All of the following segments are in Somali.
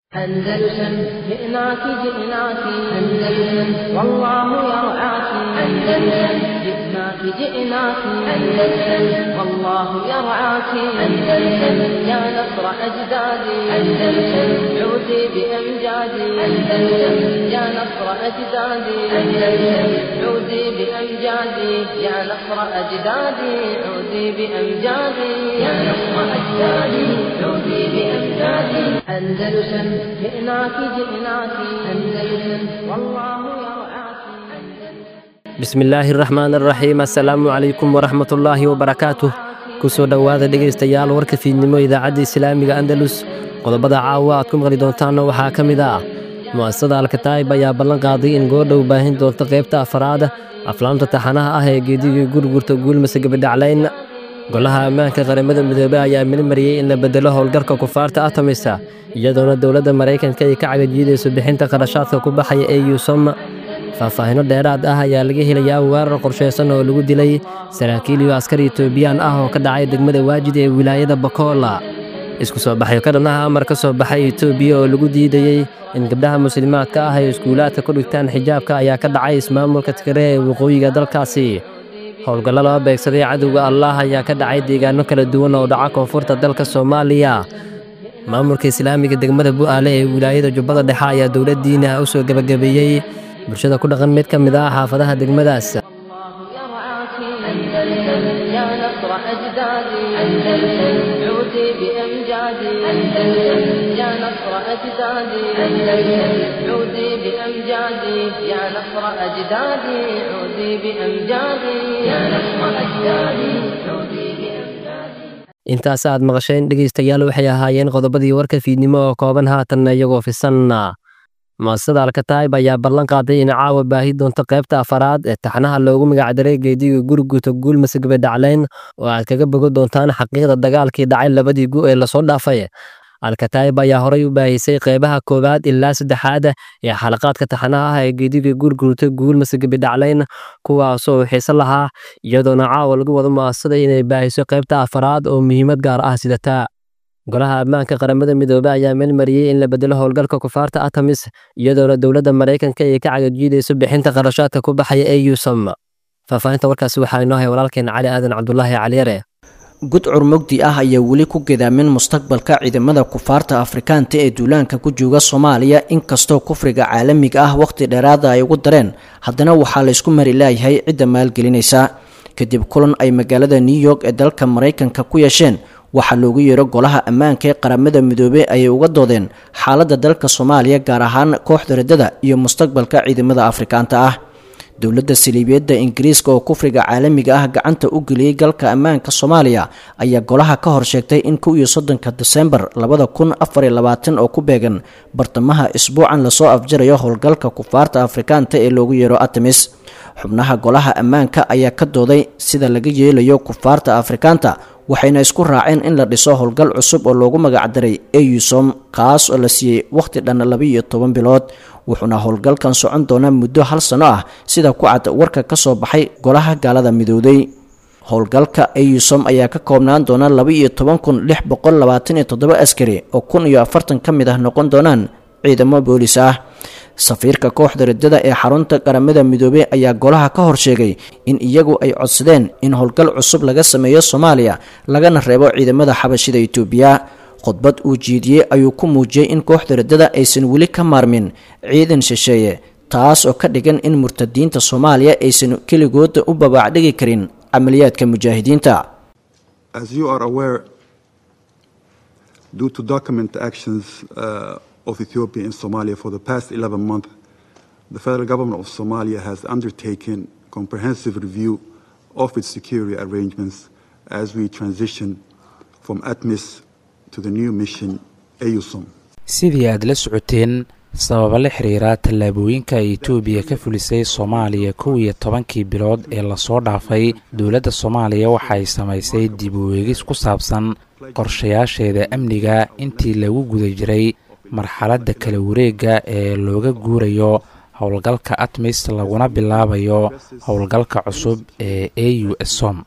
أندلسن جئناك جئناك أندلسن والله يرعاك أندلسن جئناك جئناك أندلسن والله يرعاك أندلسن يا نصر أجدادي أندلسن عودي بأمجادي أندلسن يا نصر أجدادي أندلسن عودي بأمجادي يا نصر أجدادي عودي بأمجادي يا نصر أجدادي عودي بأمجادي أندلسن جئناك جئناك أندلسن والله يرعاك bismillaahi raxmaan araxiim assalaamu calaykum waraxmatullaahi wabarakaatuh kusoo dhowaada dhegaystayaal warka fiidnimo idaacadda islaamiga andalus qodobada caawa aad ku maqli doontaanna waxaa ka mid ah mu'asasada alkataa'ib ayaa ballan qaaday in goordhow baahin doonto qaybta afaraada aflaamta taxanaha ah ee geedigii gurgurta guulmase gabadhaclayn golaha ammaanka qaramada midoobey ayaa milmariyey in la bedelo howlgalka kufaarta atamisa iyadoona dowladda maraykanka ay ka cagajiidayso bixinta qarashaadka ku baxaya ee yuusom faahfaahino dheeraad ah ayaa laga helayaa weerar qorshaysan oo lagu dilay saraakiil iyo askar etoobiyaan ah oo ka dhacay degmada waajid ee wilaayada bakoola isku soo baxyo ka dhannaha amar ka soo baxay etoobiya oo lagu diidayey in gabdhaha muslimaadka ah ay iskuulaadka ku dhigtaan xijaabka ayaa ka dhacay ismaamulka tigre ee waqooyiga dalkaasi howlgallo loo beegsaday cadowga allaah ayaa ka dhacay deegaano kala duwan oo dhaca koonfurta dalka soomaaliya maamulka islaamiga degmada bu'aale ee wilaayada jubbada dhexe ayaa dowladdiina u soo gebagabeeyey bulshada ku dhaqan mid ka mid ah xaafadaha degmadaas يرعاك أندلسن يا نصر أجدادي أندلسن عودي بأمجادي أندلسن يا نصر أجدادي أندلسن عودي بأمجادي يا نصر أجدادي عودي بأمجادي يا نصر أجدادي عودي بأمجادي intaas aad maqasheen dhegaystayaal waxay ahaayeen qodobadii warka fiidnimo oo kooban haatanna iyagoo fisanna mu'asasada alkataa'ib ayaa ballan qaaday in caawa baahi doonto qaybta afaraad ee taxnaha loogu magacdaray geediga guriguta guulmase gabadhaclayn oo aad kaga bogo doontaan xaqiiqda dagaalkii dhacay labadii gu ee lasoo dhaafay alkataa'ib ayaa horay u baahisay qeybaha koowaad ilaa saddexaad ee xalaqaadka taxanaha ah ee geediga gurgurta guulmase gabadhaclayn kuwaasoo xiise lahaa iyadoona caawa lagu wado mu'asasada inay baahiso qaybta afaraad oo muhiimad gaar ah sidataa golaha ammaanka qaramada midoobey ayaa meelmariyey in la bedelo howlgalka kufaarta atamis iyadoona dowladda maraykanka ay ka cagajiidayso bixinta qarashaadka ku baxaya ee yuusam faahfaahinta warkaasi waxaa inoo hay walaalkeen cali aadan cabdulaahi caliyare gudcur mugdi ah ayaa weli ku gadaamin mustaqbalka ciidamada kufaarta afrikaanta ee duulaanka ku jooga soomaaliya inkastoo kufriga caalamiga ah wakhti dheeraada ay ugu dareen haddana waxaa laysku mari laayahay cidda maalgelinaysa kadib kulan ay magaalada new york ee dalka maraykanka ku yeesheen waxaa loogu yeero golaha ammaanka ee qaramada midoobey ayay uga doodeen xaaladda dalka soomaaliya gaar ahaan kooxda riddada iyo mustaqbalka ciidamada afrikaanta ah dowladda saliibiyadda ingiriiska oo kufriga caalamiga ah gacanta u geliyey galka ammaanka soomaaliya ayaa golaha ka hor sheegtay in kow iyo soddonka desembar labada kun afar iyo labaatan oo ku beegan bartamaha isbuucan lasoo afjarayo howlgalka kufaarta afrikaanta ee loogu yeero atamis xubnaha golaha ammaanka ayaa ka dooday sida laga yeelayo kufaarta afrikaanta waxayna isku raaceen in la dhiso howlgal cusub oo loogu magacdaray eusom kaas oo la siiyey wakhti dhan laba-iyo toban bilood wuxuuna howlgalkan socon doonaa muddo hal sano ah sida ku cad warka ka soo baxay golaha gaalada midowday howlgalka eusom ayaa ka koobnaan doona laba-iyo toban kun lix boqol labaatan iyo toddoba askari oo kun iyo afartan ka mid ah noqon doonaan ciidamo boolis ah safiirka kooxda riddada ee xarunta qaramada midoobey ayaa golaha ka hor sheegay in iyagu ay codsadeen in howlgal cusub laga sameeyo soomaaliya lagana reebo ciidamada xabashida itoobiya khudbad uu jiidiyey ayuu ku muujiyey in kooxda riddada aysan weli ka maarmin ciidan shisheeye taas oo ka dhigan in murtadiinta soomaaliya aysan keligooda u babaacdhigi karin camaliyaadka mujaahidiinta of Ethiopia in Somalia for the past 11 months, the federal government of Somalia has undertaken comprehensive review of its security arrangements as we transition from ATMIS to the new mission AUSOM. sidii aad la socoteen sababa la xiriira tallaabooyinka ay etoobiya ka fulisay soomaaliya kow iyo tobankii bilood ee lasoo dhaafay dowladda soomaaliya waxay samaysay dib u eegis ku saabsan qorshayaasheeda amniga intii lagu guda jiray marxaladda kala wareegga ee looga guurayo howlgalka atmis laguna bilaabayo howlgalka cusub ee a u som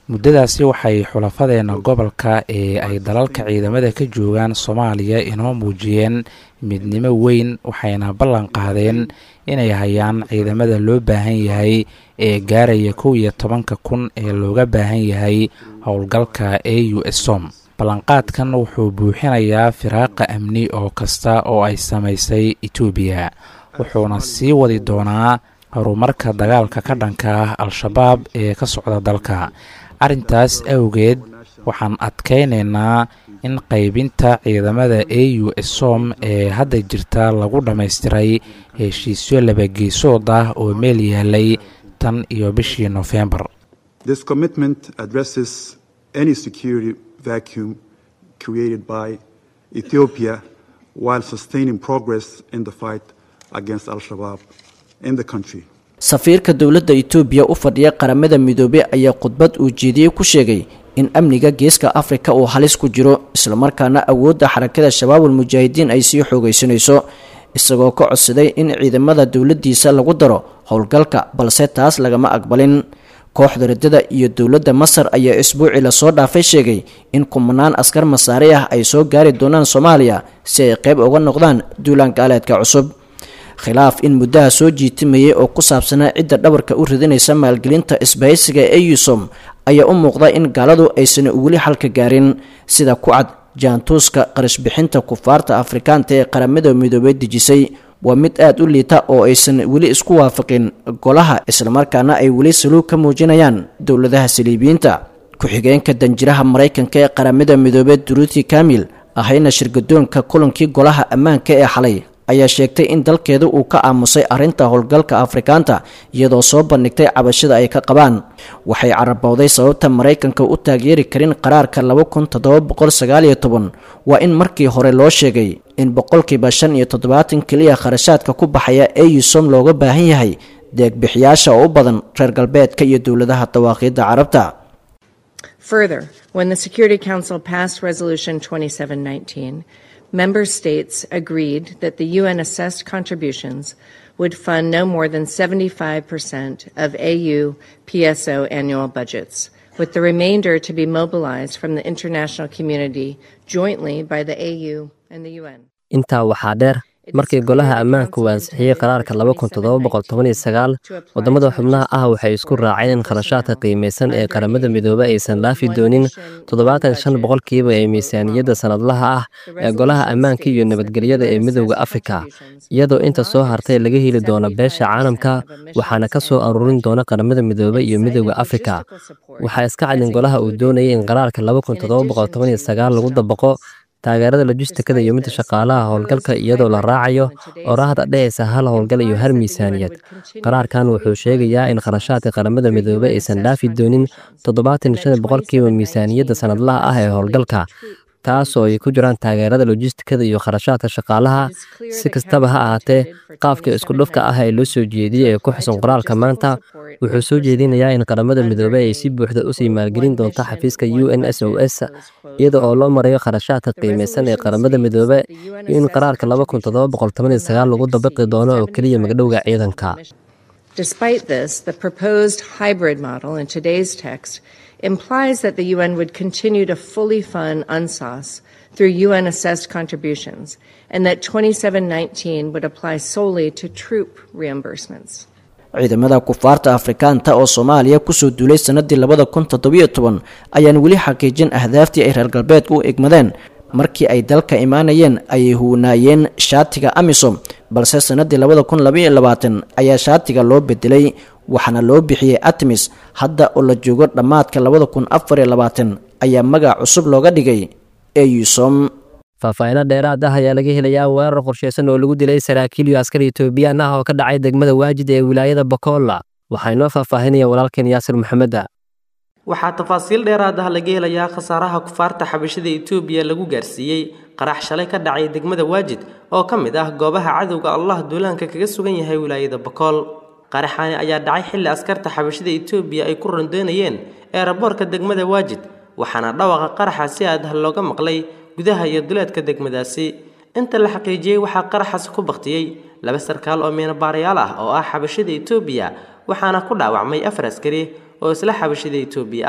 muddadaasi waxay xulafadeenna gobolka ee ay dalalka ciidamada ka joogaan soomaaliya inoo muujiyeen midnimo weyn waxayna ballan qaadeen inay hayaan ciidamada loo baahan yahay ee gaaraya kow iyo tobanka kun ee looga baahan yahay howlgalka a u som ballanqaadkan wuxuu buuxinayaa firaaqa amni oo kasta oo ay samaysay etoobiya wuxuuna sii wadi doonaa horumarka dagaalka ka dhanka ah al-shabaab ee ka socda dalka arrintaas awgeed waxaan adkaynaynaa in qaybinta ciidamada a u som ee hadda jirta lagu dhammaystiray heshiisyo labageesood ah oo meel yaalay tan iyo bishii nofembar This commitment addresses any security vacuum created by Ethiopia while sustaining progress in the fight against Al Shabaab in the country. safiirka dowladda itoobiya u fadhiya qaramada midoobey ayaa khudbad uu jeediyey ku sheegay in amniga geeska afrika uu halis ku jiro islamarkaana awoodda xarakada shabaabul mujaahidiin ay sii xoogaysanayso isagoo ka codsaday in ciidamada dowladdiisa lagu daro howlgalka balse taas lagama aqbalin kooxda radada iyo dowladda masar ayaa isbuucii lasoo dhaafay sheegay in kumanaan askar masaari ah ay soo gaari doonaan soomaaliya si ay qayb uga noqdaan duulaan gaaleedka cusub khilaaf in muddaha soo jiitimayay oo ku saabsanaa cidda dhabarka u ridinaysa maalgelinta isbahaysiga ee eusom ayaa u muuqda in gaaladu aysan weli xalka gaarin sida ku cad jaantuuska qarashbixinta kufaarta afrikaanta ee qaramada midoobey dejisay waa mid aada u liita oo aysan weli isku waafaqin golaha islamarkaana ay weli saluug ka muujinayaan dowladaha saliibiyiinta ku-xigeenka danjiraha maraykanka ee qaramada midoobey duruuti kamil ahayna shirgadoonka kulankii golaha ammaanka ee xalay ayaa sheegtay in dalkeedu uu ka aamusay arrinta howlgalka afrikaanta iyadoo soo bandhigtay cabashada ay ka qabaan waxay carabowday sababta maraykanka u taageeri karin qaraarka laba kun toddoba boqol sagaal iyo toban waa in markii hore loo sheegay in boqolkiiba shan iyo toddobaatan keliya kharashaadka ku baxaya eusom looga baahan yahay deegbixiyaasha oo u badan reer galbeedka iyo dowladaha dawaaqiidda carabta Further, when the Security Council passed Resolution 2719, member states agreed that the UN assessed contributions would fund no more than 75% of AU PSO annual budgets, with the remainder to be mobilized from the international community jointly by the AU and the UN. intaa waxaa dheer markii golaha ammaanku uu ansixiyey qaraarka wadamada xubnaha ah waxay isku raaceen in kharashaadka qiimaysan ee qaramada midoobe aysan laafi doonin toddobaatan shan boqolkiiba ee miisaaniyadda sanadlaha ah ee golaha ammaanka iyo nabadgelyada ee midooda afrika iyadoo inta soo hartay laga heli doono beesha caalamka waxaana ka soo aruurin doona qaramada midoobe iyo midooda afrika waxaa iska cadin golaha uu doonayay in qaraarka lagu dabaqo taageerada lojistikada iyo midda shaqaalaha howlgalka iyadoo la raacayo oraahda dhehaysa hal howlgal iyo hal miisaaniyad qaraarkan wuxuu sheegayaa in kharashaadka qaramada midoobey aysan dhaafi doonin toddobaatan shan boqolkiiba miisaaniyadda sanadlaha ah ee howlgalka taas oo ay ku jiraan taageerada lojistikada iyo kharashaadka shaqaalaha si kastaba ha ahaatee qaafka isku dhufka ah ee loo soo jeediyey ee ku xusan qoraalka maanta wuxuu soo jeedinayaa in qaramada midoobey ay si buuxda usii maalgelin doonto xafiiska u n s o s iyada oo loo marayo kharashaadka qiimaysan ee qaramada midoobe iyo in qaraarka lagu dabaqi doono oo keliya magdhowga ciidanka Despite this, the proposed hybrid model in today's text implies that the UN would continue to fully fund UNSAS through UN assessed contributions and that 2719 would apply solely to troop reimbursements. ciidamada kufaarta afrikaanta oo soomaaliya kusoo duulay sanadii labada kun toddobiyo toban ayaan weli xaqiijin ahdaaftii ay reer galbeedku u egmadeen markii ay dalka imaanayeen ayay huwanaayeen shaatiga amisom balse sanadii labada kun labaiyo labaatan ayaa shaatiga loo bedelay waxaana loo bixiyey atmis hadda oo la joogo dhammaadka labada kun afariyo labaatan ayaa magac cusub looga dhigay eusom faahfaahiino dheeraad ah ayaa laga helayaa weerar qorsheysan oo lagu dilay saraakiil iyo askar etoobiyaan ah oo ka dhacay degmada waajid ee wilaayada bokolla waxaa inoo faahfaahinaya walaalkeen yaasir maxameda waxaa tafaasiil dheeraad ah laga helayaa khasaaraha kufaarta xabashada etoobiya lagu gaarsiiyey qarax shalay ka dhacay degmada waajid oo ka mid ah goobaha cadowga allah duulaanka kaga sugan yahay wilaayada bokool qaraxaani ayaa dhacay xilli askarta xabashada etoobiya ay ku rondoonayeen eeraboorka degmada waajid waxaana dhawaqa qaraxa si adah looga maqlay gudaha iyo duleedka degmadaasi inta la xaqiijiyey waxaa qaraxaasi ku baktiyey laba sarkaal oo miinabaarayaal ah oo ah xabashada etoobiya waxaana ku dhaawacmay afar askari oo isla xabashada etoobiya ah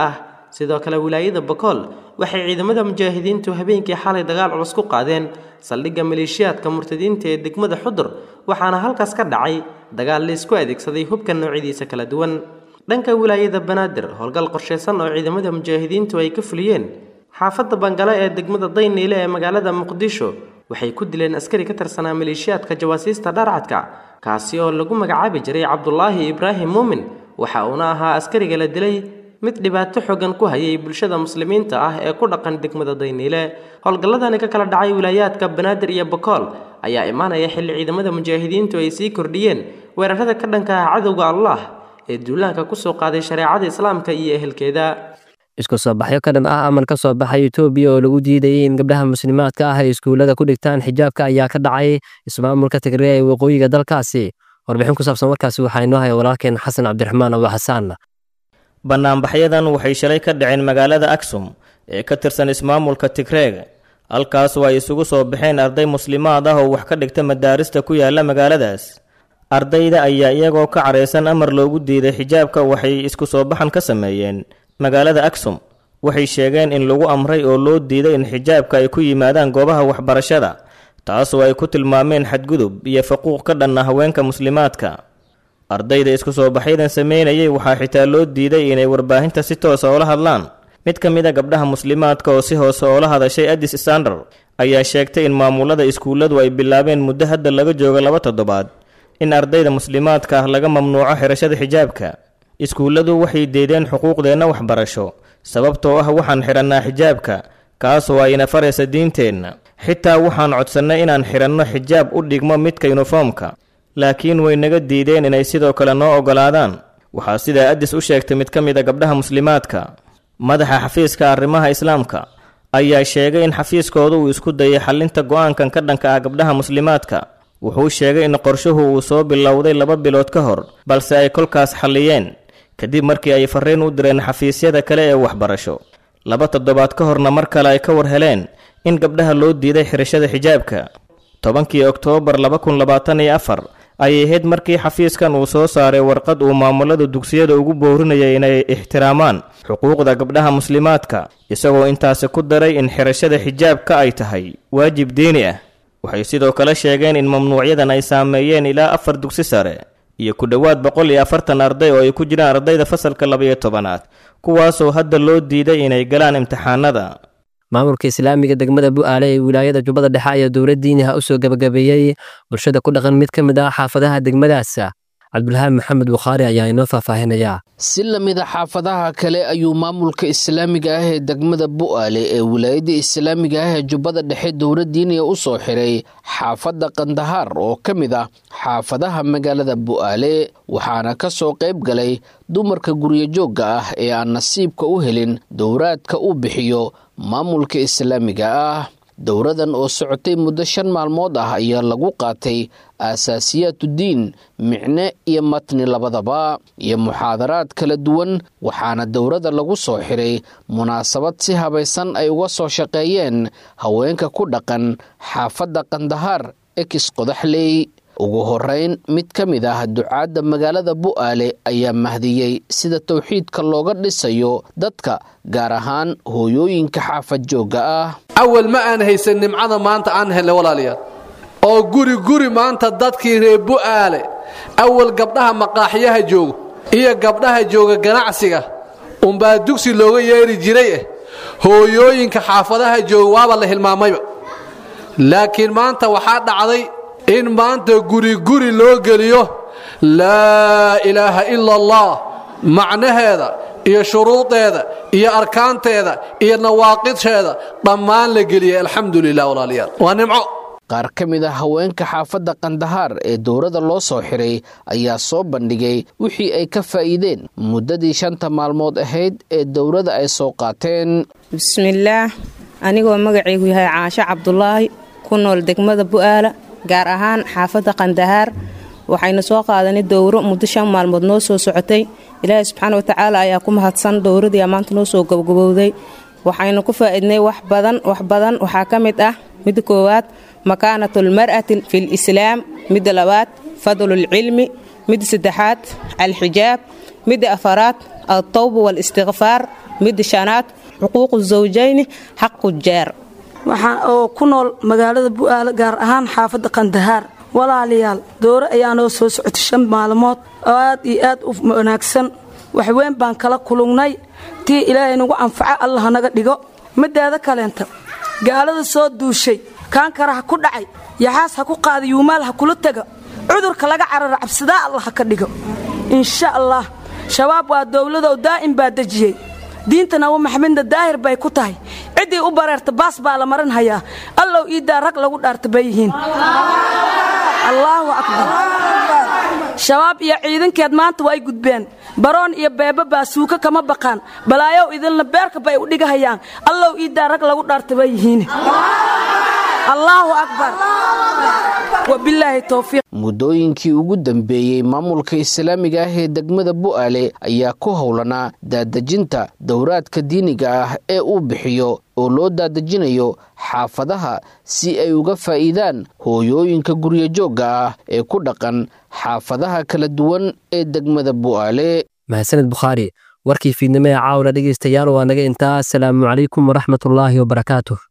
sidoo kale wilaayada bakool waxay ciidamada mujaahidiintu habeenkii xalay dagaal culus ku qaadeen saldhigga maleeshiyaadka murtadiinta ee degmada xudur waxaana halkaas ka dhacay dagaal la isku adeegsaday hubka noocyadiisa kala duwan dhanka wilaayada banaadir howlgal qorshaysan oo ciidamada mujaahidiintu ay ka fuliyeen xaafadda bangale ee degmada dayniile ee magaalada muqdisho waxay ku dileen askari ka tirsanaa maleeshiyaadka jawaasiista dharcadka kaasi oo lagu magacaabi jiray cabdulaahi ibraahim muumin waxa uuna ahaa askariga la dilay mid dhibaato xooggan ku hayay bulshada muslimiinta ah ee ku dhaqan degmada dayniile howlgalladani ka kala dhacay wilaayaadka banaadir iyo bakool ayaa imaanaya xilli ciidamada mujaahidiintu ay sii kordhiyeen weerarada ka dhanka ah cadowga allah ee duulaanka kusoo qaaday shareecada islaamka iyo ehelkeeda isku soo baxyo ka dhan ah amal ka soo baxay etoobiya oo lagu diidayay in gabdhaha muslimaadka ah ay iskuullada ku dhigtaan xijaabka ayaa ka dhacay ismaamulka tigreya ee waqooyiga dalkaasi warbixin ku saabsan warkaasi waxaa inoo haya walaalkeen xasan cabdiraxmaan abu xasaan bannaanbaxyadan waxay shalay ka dhaceen magaalada aksum ee ka tirsan ismaamulka tigreeg halkaas oo ay isugu soo baxeen arday muslimaad ah oo wax ka dhigta madaarista ku yaala magaaladaas ardayda ayaa iyagoo ka caraysan amar loogu diiday xijaabka waxay isku soo baxan ka sameeyeen magaalada aksum waxay sheegeen in lagu amray oo loo diiday in xijaabka ay ku yimaadaan goobaha waxbarashada taasoo ay ku tilmaameen xadgudub iyo faquuq ka dhanna haweenka muslimaadka ardayda isku soo baxyadan sameynayay waxaa xitaa loo diiday inay warbaahinta si toosa oola hadlaan mid ka mid a gabdhaha muslimaadka oo si hoose oola hadashay adis standar ayaa sheegtay in maamulada iskuulladu ay bilaabeen muddo hadda laga joogo laba toddobaad in ardayda muslimaadka ah laga mamnuuco xirashada xijaabka iskuulladu waxay deedeen xuquuqdeenna waxbarasho sababtoo ah waxaan xidhannaa xijaabka kaasoo ayna faraysa diinteenna xitaa waxaan codsannay inaan xidhanno xijaab u dhigmo midka yuniformka laakiin way naga diideen inay sidoo kale noo oggolaadaan waxaa sidaa adis u sheegtay mid ka mid a gabdhaha muslimaadka madaxa xafiiska arrimaha islaamka ayaa sheegay in xafiiskooda uu isku dayay xallinta go'aankan ka dhanka ah gabdhaha muslimaadka wuxuu sheegay in qorshuhu uu soo bilowday laba bilood ka hor balse ay kolkaas xalliyeen kadib markii ay farriin u direen xafiisyada kale ee waxbarasho laba toddobaad ka horna mar kale ay ka war heleen in gabdhaha loo diiday xirashada xijaabka tobankii oktoobar laba kun labaatan iyo afar ayay ahayd markii xafiiskan uu soo saaray warqad uu maamulada dugsiyada ugu boorinayay inay ixtiraamaan xuquuqda gabdhaha muslimaadka isagoo intaasi ku daray in xirashada xijaabka ay tahay waajib diini ah waxay sidoo kale sheegeen in mamnuucyadan ay saameeyeen ilaa afar dugsi sare iyo ku dhowaad boqol iyo afartan arday oo ay ku jiraan ardayda fasalka labaiyo tobanaad kuwaasoo hadda loo diiday inay galaan imtixaanada maamulka islaamiga degmada bu'aale ee wilaayada jubbada dhexe ayaa dowlad diiniha u soo gebagabeeyey bulshada ku dhaqan mid ka mid ah xaafadaha degmadaas cabdulhaab maxamed bukhaari ayaa inoo faahfaahinayaa si la mida xaafadaha kale ayuu maamulka islaamiga ah ee degmada bu'aale ee wilaayada islaamiga ah ee jubbada dhexe dowlad diiniya u soo xiray xaafadda kandahaar oo ka mid ah xaafadaha magaalada bu'aale waxaana ka soo qayb galay dumarka guryajoogga ah ee aan nasiibka u helin dowraadka uu bixiyo maamulka islaamiga ah dowradan oo socotay muddo shan maalmood ah ayaa lagu qaatay aasaasiyaatudiin micne iyo matni labadaba iyo muxaadaraad kala duwan waxaana dowrada lagu soo xiray munaasabad si habaysan ay uga soo shaqeeyeen haweenka ku dhaqan xaafadda kandahaar ekis qodaxley ugu horeyn mid ka mid ah ducaadda magaalada bu'aale ayaa mahdiyey sida towxiidka looga dhisayo dadka gaar ahaan hooyooyinka xaafad joogga ah awal ma aan haysan nimcada maanta aan helnay walaalayaal oo guri guri maanta dadkii reer bu'aale awal gabdhaha maqaaxyaha joogo iyo gabdhaha jooga ganacsiga unbaa dugsi looga yeeri jiray eh hooyooyinka xaafadaha jooga waaba la hilmaamayba laakiin maanta waxaa dhacday in maanta guri guri loo geliyo laa ilaaha ila allah macnaheeda iyo shuruudeeda iyo arkaanteeda iyo nawaaqidheeda dhammaan la geliyay alxamdu lilah walaalayaal waa nimco qaar ka mid a haweenka xaafadda kandahaar ee dowladda loo soo xiray ayaa soo bandhigay wixii ay ka faa'iideen muddadii shanta maalmood ahayd ee dowladda ay soo qaateen bismillaah anigoo magacaygu yahay caasho cabdulaahi ku nool degmada bu'aala gaar ahaan xaafadda kandahaar waxaynu soo qaadanay dowro muddo shan maalmood noo soo socotay ilaahay subxaana watacaala ayaa ku mahadsan dowradii maanta noo soo gabagabowday waxaynu ku faa'iidnay wax badan wax badan waxaa ka mid ah midda koowaad makaanatulmar'ati fil islaam midda labaad fadlulcilmi midda saddexaad alxijaab midda afaraad altawba walistikfaar midda shanaad xuquuqu zawjayni xaqu jeer waxaan oo ku nool magaalada bu'aale gaar ahaan xaafadda qandahaar walaalayaal doore ayaa noo soo socotay shan maalmood oo aad iyo aad u wanaagsan waxweyn baan kala kulungnay tii ilaahay nagu anfaca allah naga dhigo mideeda kaleenta gaalada soo duushay kaankara ha ku dhacay yaxaas ha ku qaada yuumaal ha kula tega cudurka laga carara cabsidaa allah ha ka dhigo insha allah shabaab waa dowladow daa'im baa dejiyey diinta nabi maxamedna daahir bay ku tahay ciddii u bareerta baas baa la marin hayaa allow iiddaa rag lagu dhaarta bay yihiin allaahu akbar shabaab iyo ciidankeed maanta way gudbeen baroon iyo beeba baa suuka kama baqaan balaayow idinla beerka bay u dhigahayaan allow iiddaa rag lagu dhaarta bay yihiin allaahu akbar wabilaahi towfiiq muddooyinkii ugu dambeeyey maamulka islaamiga ah ee degmada bu'aale ayaa ku howlanaa daadejinta dowraadka diiniga ah ee uu bixiyo oo loo daadejinayo xaafadaha si ay uga faa'iidaan hooyooyinka guryajoogga ah ee ku dhaqan xaafadaha kala duwan ee degmada bu'aale mahadsaned bukhaari warkii fiidnimo ee caawla dhegaystayaal waa naga intaa asalaamu calaykum waraxmatullaahi wabarakaatuh